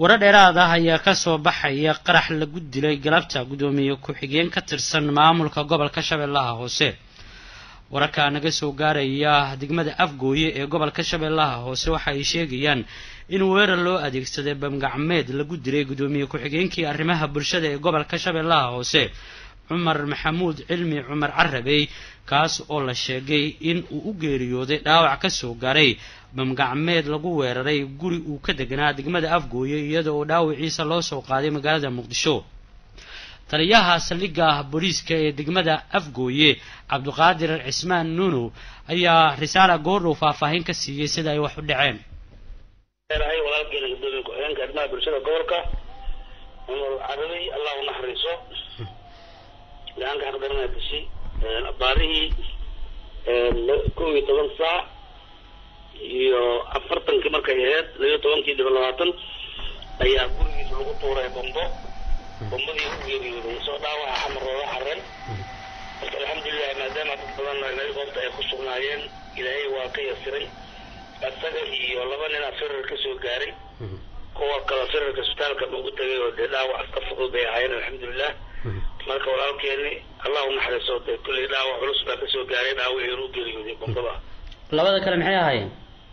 warar dheeraad ah ayaa kasoo baxaya qarax lagu dilay galabta guddoomiye ku-xigeen ka tirsan maamulka gobolka shabeellaha hoose wararka naga soo gaaraya degmada afgooye ee gobolka shabeellaha hoose waxa ay sheegayaan in weerar loo adeegsaday bamgacmeed lagu dilay guddoomiye ku-xigeenkii arrimaha bulshada ee gobolka shabeellaha hoose cumar maxamuud cilmi cumar carabey kaas oo la sheegay in uu u geeriyooday dhaawac ka soo gaaray bamgacmeed lagu weeraray guri uu ka deganaa degmada afgooye iyada oo dhaawiciisa loo soo qaaday magaalada muqdisho taliyaha saldhigga booliiska ee degmada afgooye cabdiqaadir cismaan nuunow ayaa risaala goordhow faahfaahin ka siiyey sida ay wax u dhaceen walaalkeena gudoomiye ku-xigeenka arrimaha bulshada gobolka cumar carabey allah u naxariiso gacanka xaqdarana dishay abaarihii kow iyo toban saac iyo afartankii markay ahayd labiyo tobankii dhiba labaatan ayaa gurigiisa lagu tuuray bombo bombadii u geeriyooday soo dhaawaca xamar looga xareen marka alxamdulilah maadaama dad badan naga goobta ay ku sugnaayeen ilaahay waa ka yasiray isaga iyo laba nin a firar ka soo gaaray kuwa kale firarka isbitaalka ugu tagay oo dee dhaawac iska fudud bay ahaayeen alxamdulilah marka walaalkeeni allah u naxariiso dee kulley dhaawac culus baa kasoo gaaray dhaawacii u geeriyooday bombada labada kale maxay ahaayeen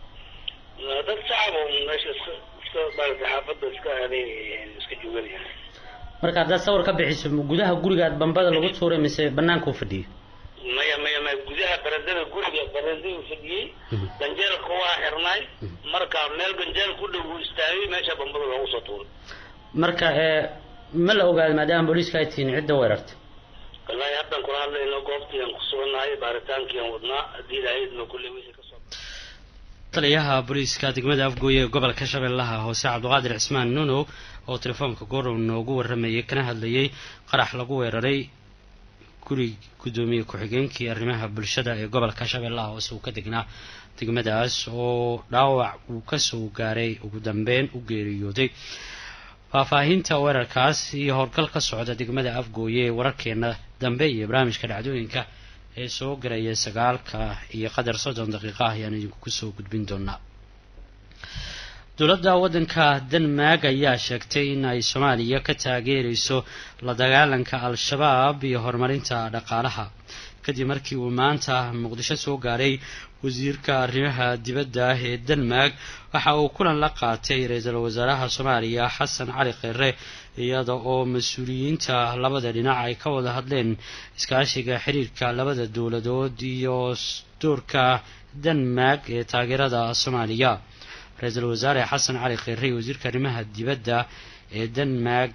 dad shacab oo meesha iska iska maaragtay xaafadda iska aaday iska jooganayaan marka haddaad sawir ka bixiso gudaha gurigaad bambada lagu tuuray mise banaanka u fadhiyay maya maya maya gudaha barandada guriga barandaduu fadhiyey ganjeelka waa xirnaay marka meel ganjeel ku dhow uu istaagay meesha bambada loogu soo tuuray marka ma la ogaado maadaama booliiska ay tihiin cidda weerarta wallaahi haddaan kula hadlayno goobtiiaan ku sugannahay baaritaankiiaan wadnaa haddii ilaahayadna kulle wixii kasoo taliyaha booliiska degmada afgooye ee gobolka shabeellaha hoose cabdiqaadir cismaan nunow oo telefoonka goorow noogu waramayay kana hadlayay qarax lagu weeraray guri guddoomiye ku-xigeenkii arrimaha bulshada ee gobolka shabeellaha hoose uu ka degnaa degmadaas oo dhaawac uu kasoo gaaray ugu dambeyn u geeriyooday faahfaahinta weerarkaas iyo howlgal ka socda degmada afgooye ee wararkeena dambe iyo barnaamijka dhacdooyinka ee soo garaya sagaalka iyo qadar soddon daqiiqa ah ayaan idinku kusoo gudbin doonaa dowladda waddanka denmark ayaa sheegtay in ay soomaaliya ka taageerayso la dagaalanka al-shabaab iyo horumarinta dhaqaalaha kadib markii uu maanta muqdisho soo gaaray wasiirka arrimaha dibadda ah ee denmark waxa uu kulan la qaatay ra-iisul wasaaraha soomaaliya xasan cali kheyre iyada oo mas-uuliyiinta labada dhinac ay ka wada hadleen iskaashiga xiriirka labada dowladood iyo doorka denmark ee taageerada soomaaliya ra-iisul wasaare xasan cali kheyre iyo wasiirka arrimaha dibadda ee denmark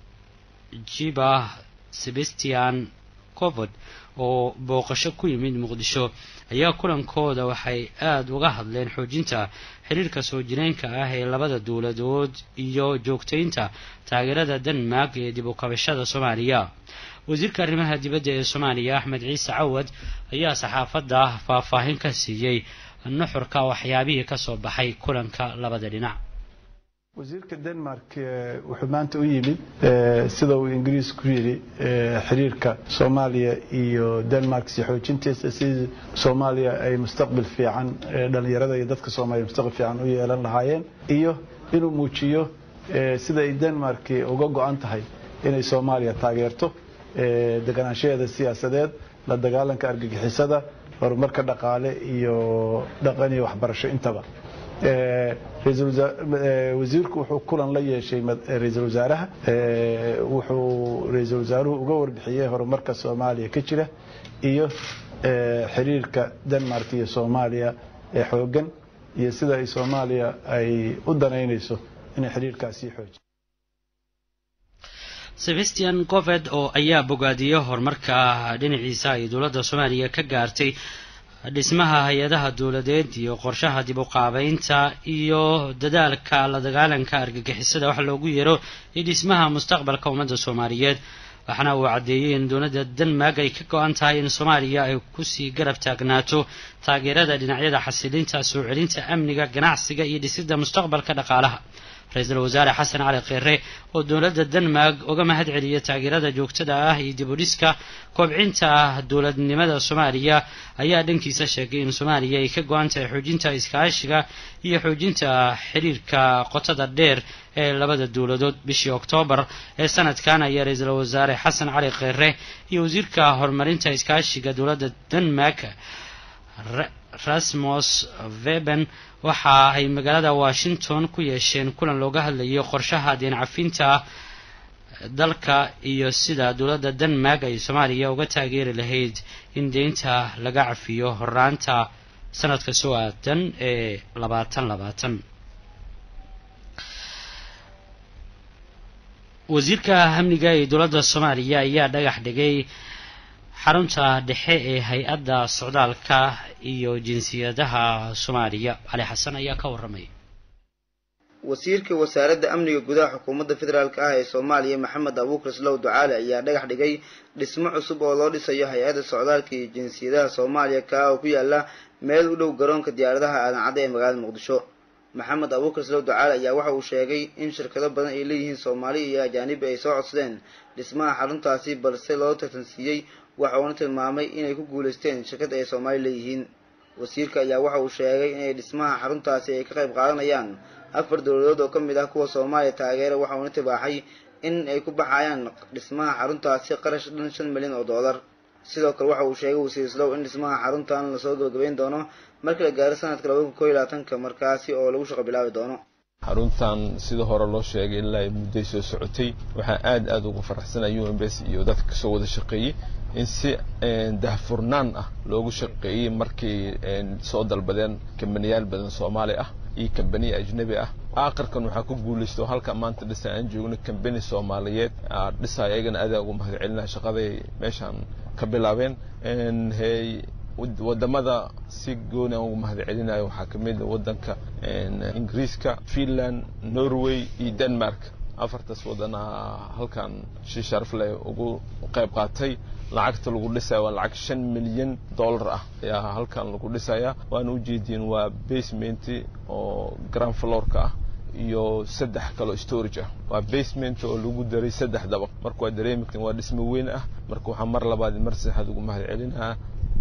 jiba sebastian covod oo booqasho ku yimid muqdisho ayaa kulankooda waxay aada uga hadleen xoojinta xiriirka soo jireenka ah ee labada dowladood iyo joogtaynta taageerada denmark ee dib u kabashada soomaaliya wasiirka arrimaha dibadda ee soomaaliya axmed ciise cawad ayaa saxaafadda faahfaahin ka siiyey nuxurka waxyaabihii kasoo baxay kulanka labada dhinac wasiirka denmark wuxuu maanta u yimid sida uu ingiriis ku yidhi xiriirka soomaaliya iyo denmark si xoojintiisa si soomaaliya ay mustaqbal fiican dhalinyarada iyo dadka soomaaliya mustaqbal fiican u yeelan lahaayeen iyo inuu muujiyo sida ay denmark uga go-an tahay inay soomaaliya taageerto deganaanshaheeda siyaasadeed la dagaalanka argagixisada horumarka dhaqaale iyo dhaqan iyo waxbarasho intaba wasiirku wuxuu kulan la yeeshay ra-iisul wasaaraha wuxuu ra-iisul wasaaruhu uga warbixiyey horumarka soomaaliya ka jira iyo xiriirka denmark iyo soomaaliya ee xoogan iyo sida ay soomaaliya ay u danaynayso inay xiriirkaasii xoojiyo sebastian goved oo ayaa bogaadiyey horumarka dhinaciisa ay dowladda soomaaliya ka gaartay dhismaha hay-adaha dowladeed iyo qorshaha dib u qaabeynta iyo dadaalka la dagaalanka argagixisada wax loogu yeero iyo dhismaha mustaqbalka ummadda soomaaliyeed waxaana uu caddeeyey in dowladda denmark ay ka go-an tahay in soomaaliya ay kusii garab taagnaato taageerada dhinacyada xasilinta soo celinta amniga ganacsiga iyo dhisidda mustaqbalka dhaqaalaha ra-iisul wasaare xasan cali kheyre oo dowladda denmark uga mahad celiya taageerada joogtada ah iyo dibudhiska koobcinta dowladnimada soomaaliya ayaa dhankiisa sheegay in soomaaliya ay ka go-an tahay xoojinta iskaashiga iyo xoojinta xiriirka qotada dheer ee labada dowladood bishii oktoobar ee sanadkan ayaa ra-iisul wasaare xasan cali kheyre iyo wasiirka horumarinta iskaashiga dowladda denmark rasmus veben waxa ay magaalada washington ku yeesheen kulan looga hadlayo qorshaha deen cafinta dalka iyo sida dowladda denmark ay soomaaliya uga taageeri lahayd in deynta laga cafiyo horaanta sanadka soo aadan ee labaatan labaatan wasiirka amniga ee dowladda soomaaliya ayaa dhagax dhigay xarunta dhexe ee hay-adda socdaalka iyo jinsiyadaha soomaaliya cali xasan ayaa ka warramay wasiirka wasaaradda amniga gudaha xukuumadda federaalk ah ee soomaaliya maxamed abuukar slow ducaale ayaa dhagax dhigay dhismo cusub oo loo dhisayo hay-adda socdaalka iyo jinsiyadaha soomaaliya kaa oo ku yaala meel u dhow garoonka diyaaradaha aadan cadde ee magaalada muqdisho maxamed abuukar slow ducaale ayaa waxa uu sheegay in shirkado badan ay leeyihiin soomaali iyo ajaanibi ay soo codsadeen dhismaha xaruntaasi balse loo tartansiiyey waxa uuna tilmaamay inay ku guulaysteen shirkad ay soomaali leeyihiin wasiirka ayaa waxa uu sheegay inay dhismaha xaruntaasi ay ka qayb qaadanayaan afar dowladood oo ka mid ah kuwa soomaaliya taageera waxa uuna tibaaxay in ay ku baxayaan dhismaha xaruntaasi qarash dhan shan milyan oo dollar sidoo kale waxa uu sheegay wasiir slow in dhismaha xaruntan lasoo gabagabeyn doono marka la gaaro sanadka labada kun koo iyo labaatanka markaasi oo lagu shaqo bilaabi doono xaruntan sida hore loo sheegay ilaa ay mudday soo socotay waxaan aad aad ugu faraxsanaya u m b s iyo dadka kasoo wada shaqeeyey in si dahfurnaan ah loogu shaqeeyey markay soo dalbadeen kambaniyaal badan soomaali ah iyo kambaniya ajnabi ah aakhirkan waxaa ku guulaysta oo halka maanta dhisa aan joogno kambani soomaaliyeed dhisa ayagana adaa ugu mahad celinaya shaqaday meeshaan ka bilaabeen hey wadamada si gooni aan ugu mahad celinayo waxaa ka mid wadanka ingiriiska finland norway iyo denmark afartaas wadana halkan si sharaf leh ugu qayb qaatay lacagta lagu dhisaya waa lacag shan milyan dollar ah ayaa halkan lagu dhisaya waana ujeediin waa basement oo grand florka ah iyo saddex kaloo storage ah waa basement oo lagu daray saddex dabaq marka waa dareemigtan waa dhismo weyn ah marka waxaa mar labaad mar saddexaad ugu mahad celinaa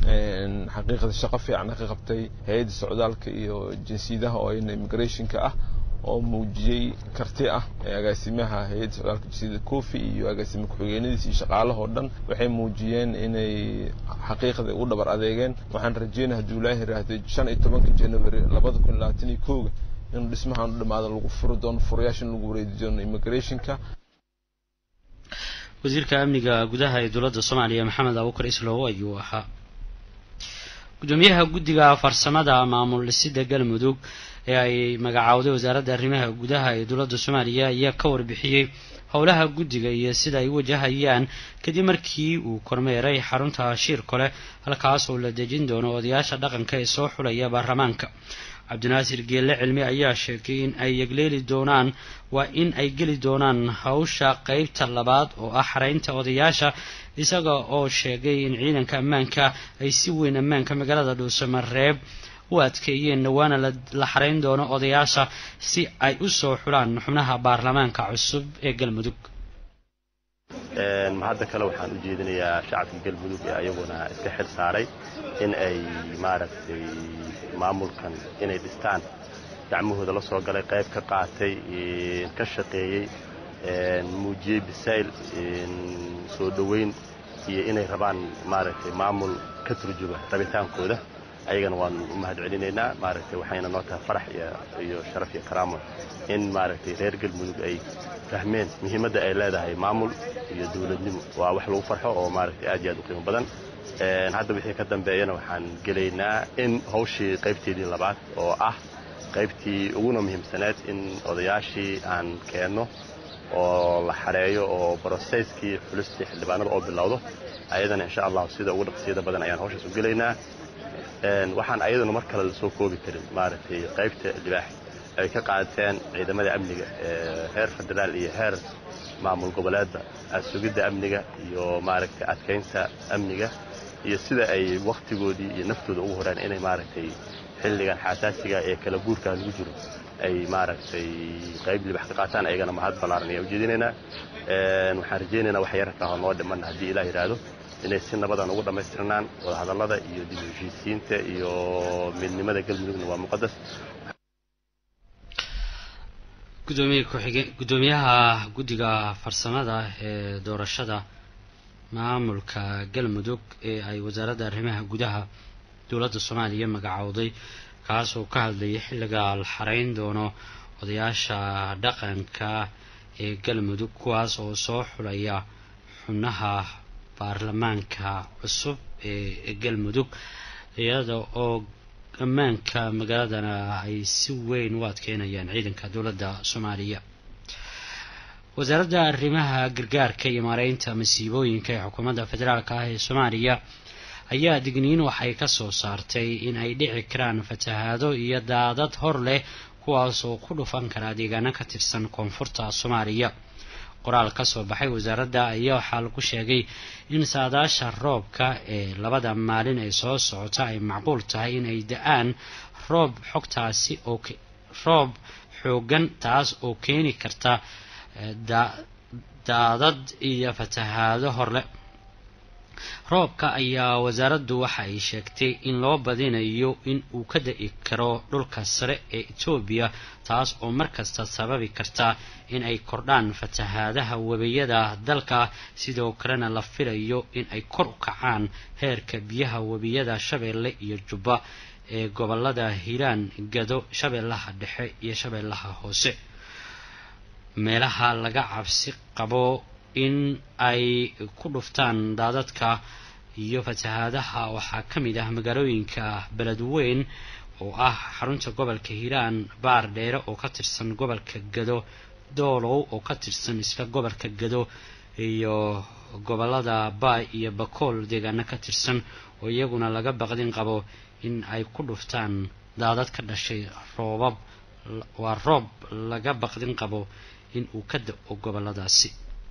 xaqiiqda shaqo fiican ka qabtay hay-adda socdaalka iyo jinsiyadaha oo ayna immigrationka ah oo muujiyey karti ah agaasimaha hay-adda socdaalka jinsiyada cofi iyo agaasima ku-xigeenadiis iyo shaqaalahoo dhan waxay muujiyeen inay xaqiiqda u dhabar adeegeen waxaan rajeynaya hadduu ilaahi raahdo shan iyo tobanka january labada kun labaatan iyo kowga inuu dhismahan u dhamaado lagu furi doono furayaasha in lagu wareedi doono immigrationka wasiirka amniga gudaha ee dowladda soomaaliya maxamed abuukar islow ayuu ahaa gudoomiyaha guddiga farsamada maamul dhisida galmudug ee ay magacaawday wasaaradda arrimaha gudaha ee dowladda soomaaliya ayaa ka warbixiyey howlaha guddiga iyo sida ay u wajahayaan kadib markii uu kormeeray xarunta shiir kole halkaas oo la dejin doono odayaasha dhaqanka ee soo xulaya baarlamaanka cabdinaasir geelle cilmi ayaa sheegay in ay yegleeli doonaan waa in ay geli doonaan hawsha qeybta labaad oo ah xaraynta odayaasha isaga oo sheegay in ciidanka ammaanka ay si weyn ammaanka magaalada dhuusamareeb u adkeeyeen waana la xarayn doono odayaasha si ay u soo xulaan xubnaha baarlamaanka cusub ee galmudug hadda kale waxaan u jeedinayaa shacabka galmudug ee ayaguna iska xil saaray in ay maaragtay maamulkan inay dhistaan gacmahooda la soo galay qayb ka qaatay ka shaqeeyey muujiyey bisayl soo dhoweyn iyo inay rabaan maaragtay maamul ka turjuba rabitaankooda ayagana waan u mahad celinaynaa maaragtay waxayna noo tahay farax iyo sharaf iyo karaamo in maaragtay reer galmudug ay fahmeen muhiimadda ay leedahay maamul iyo dowladnimo waa wax lagu farxo oo maaragtay aad iyo aad u qiimo badan hadda wixii ka dambeeyana waxaan gelaynaa in hawshii qaybteedii labaad oo ah qaybtii uguna muhiimsaneed in odayaashii aan keenno oo la xareeyo oo broseskii xulistii xildhibaanada oo bilowdo ayadana insha allahu sida ugu dhaqsiyada badan ayaan hawshaas u gelaynaa waxaan ayaduna mar kale lasoo koobi karin maaragtay qaybta libaax ay ka qaateen ciidamada amniga heer federaal iyo heer maamul goboleedba sugidda amniga iyo maaragtay adkaynta amniga iyo sida ay wakhtigoodii iyo naftooda ugu horeen inay maaragtay xilligan xasaasiga ee kala guurkaa lagu jiro ay maaragtay qayb libax ka qaataan ayagana mahad ballaaran ayaa ujeedinaynaa waxaan rajaynaynaa wax yararka ah oo noo dhiman haddii ilaah yidhaahdo inay si nabadan ugu dhammaystirnaan wadahadallada iyo dib u heshiisiinta iyo midnimada galmudugna waa muqadas gudoomiye ku-xige guddoomiyaha guddiga farsamada ee doorashada maamulka galmudug ee ay wasaaradda arrimaha gudaha dowladda soomaaliya magacowday kaas oo ka hadlayay xilliga la xareyn doono odayaasha dhaqanka ee galmudug kuwaas oo soo xulaya xubnaha baarlamaanka cusub ee galmudug iyada oo ammaanka magaaladana ay si weyn u adkeynayaan ciidanka dowladda soomaaliya wasaaradda arrimaha gargaarka iyo maareynta masiibooyinka ee xukuumadda federaalk ah ee soomaaliya ayaa digniin waxay ka soo saartay in ay dhici karaan fatahaado iyo daadad hor leh kuwaas oo ku dhufan karaa deegaano ka tirsan koonfurta soomaaliya qoraal ka soo baxay wasaaradda ayaa waxaa lagu sheegay in saadaasha roobka ee labada maalin ee soo socota ay macquul tahay in ay da-aan roob xogtaasi oo roob xoogan taas oo keeni karta daadad iyo fatahaado horle roobka ayaa wasaaraddu waxa ay sheegtay in loo badinayo in uu ka da-i karo dhulka sare ee etoobiya taas oo markasta sababi karta in ay kordhaan fatahaadaha webiyada dalka sidoo kalena la filayo in ay kor u kacaan heerka biyaha webiyada shabeelle iyo jubba ee gobolada hiiraan gado shabeellaha dhexe iyo shabeellaha hoose meelaha laga cabsi qabo in ay ku dhuftaan daadadka iyo fatahaadaha waxaa ka mid ah magaalooyinka beledweyn oo ah xarunta gobolka hiiraan baar dheere oo ka tirsan gobolka gado doolow oo ka tirsan isla gobolka gado iyo gobolada baay iyo bakool deegaano ka tirsan oo iyaguna laga baqdin qabo in ay ku dhuftaan daadad ka dhashay roobab waa roob laga baqdin qabo in uu ka da-o goboladaasi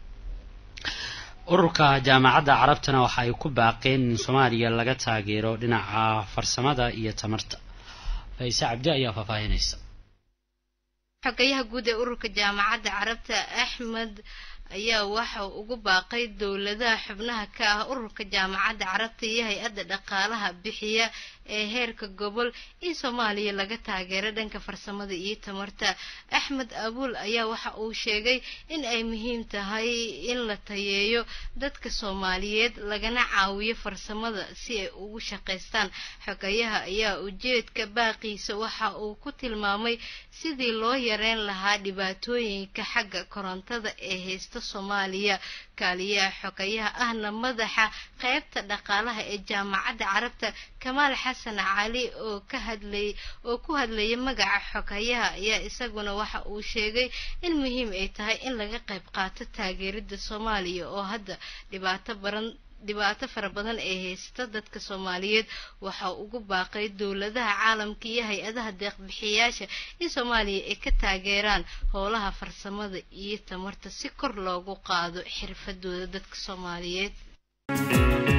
ururka jaamacadda carabtana waxa ay ku baaqeen in soomaaliya laga taageero dhinaca farsamada iyo tamarta fayse cabdi ayaa faahfaahinaysa xogayaha guud ee ururka jaamacadda carabta axmed ayaa waxa ugu baaqay dowladaha xubnaha ka ah ururka jaamacadda carabta iyo hay-adda dhaqaalaha bixiya ee heerka gobol in soomaaliya laga taageero dhanka farsamada iyo tamarta axmed abuul ayaa waxa uu sheegay in ay muhiim tahay in la tayeeyo dadka soomaaliyeed lagana caawiyo farsamada si ay ugu shaqaystaan xogayaha ayaa ujeedka baaqiisa waxa uu ku tilmaamay sidii loo yareyn lahaa dhibaatooyinka xagga korontada ee haysta soomaaliya kaaliyaha xogayaha ahna madaxa qeybta dhaqaalaha ee jaamacadda carabta kamaal xasan cali oo ka hadlay oo ku hadlaya magaca xogayaha ayaa isaguna waxa uu sheegay in muhiim ay tahay in laga qayb qaato taageerida soomaaliya oo hadda dhibaato baran dhibaato fara badan ee haysta dadka soomaaliyeed waxa ugu baaqay dowladaha caalamka iyo hay-adaha deeqbixiyayaasha in soomaaliya ay ka taageeraan howlaha farsamada iyo tamarta si kor loogu qaado xirfadooda dadka soomaaliyeed